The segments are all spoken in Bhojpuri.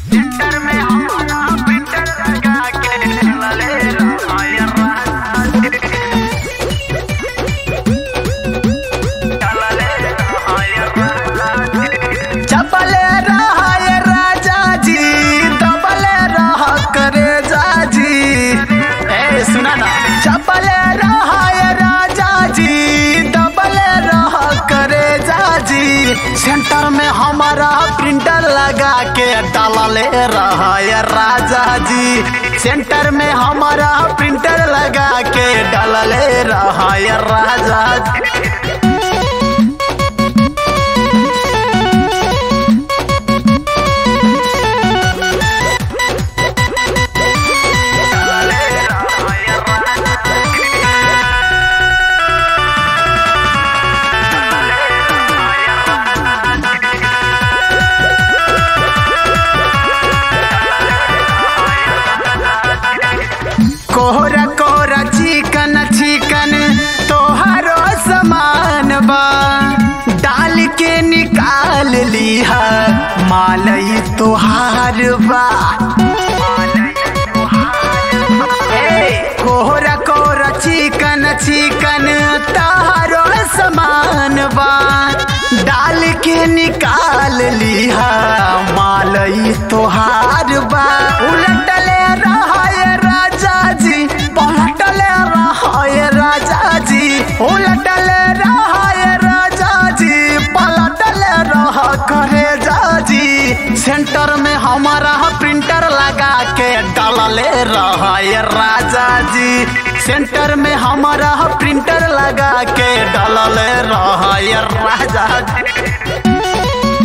सेंटर में हमारा प्रिंटर लगा के चलले रहाय राजा चलले रहाय राजा चपले रहाय राजा जी दबले रह करे जाजी ए सुना ना चपले रहाय राजा जी दबले रह करे जाजी सेंटर में हमारा प्रिंटर लगा के डालले रहाय राजा जी सेंटर में हमारा प्रिंटर लगा के डालले रहाय राजा जी कोहरा कोहरा चिकन चिकन तोहरो समान बा डाल के निकाल लिहा मालई तोहार बा ए, कोहरा कोहरा चिकन चिकन तोहरो समान बा डाल के निकाल लिहा मालई तोहार बा उलटले रहाय राजा जी पलटले रहाय राजा जी उलटले रहाय राजा जी पलटले रह करे जाजी सेंटर में हमारा प्रिंटर लगा के डालले रहाय राजा जी सेंटर में हमारा प्रिंटर लगा के डालले रहाय राजा जी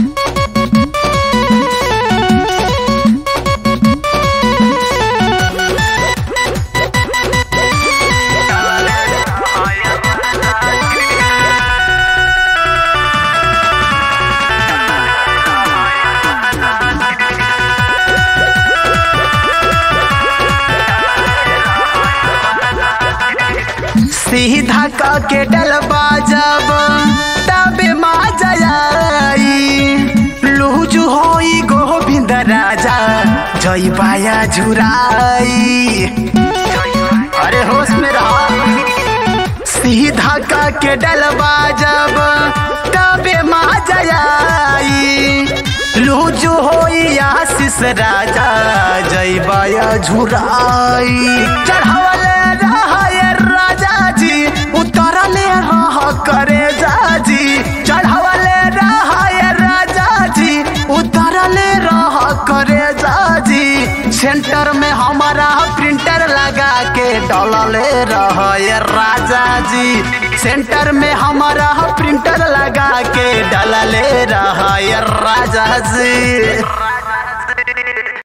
सीधा क के डलबा जब तबे मा जयाई लूजू होई गोविंद राजा जय बाया झुराई अरे होश में रहा सीधा क के डलबा जब तबे मा जयाई लूजू होई आशीष राजा जय बाया झुराई चढ़ावले रहाय राजा जी उतरले रह करे जाजी चढ़ावले रहाय राजा जी उतरले रह करे जाजी सेंटर में हमारा प्रिंटर लगा के डलले रहाय राजा जी सेंटर में हमारा प्रिंटर लगा के डलले रहाय राजा जी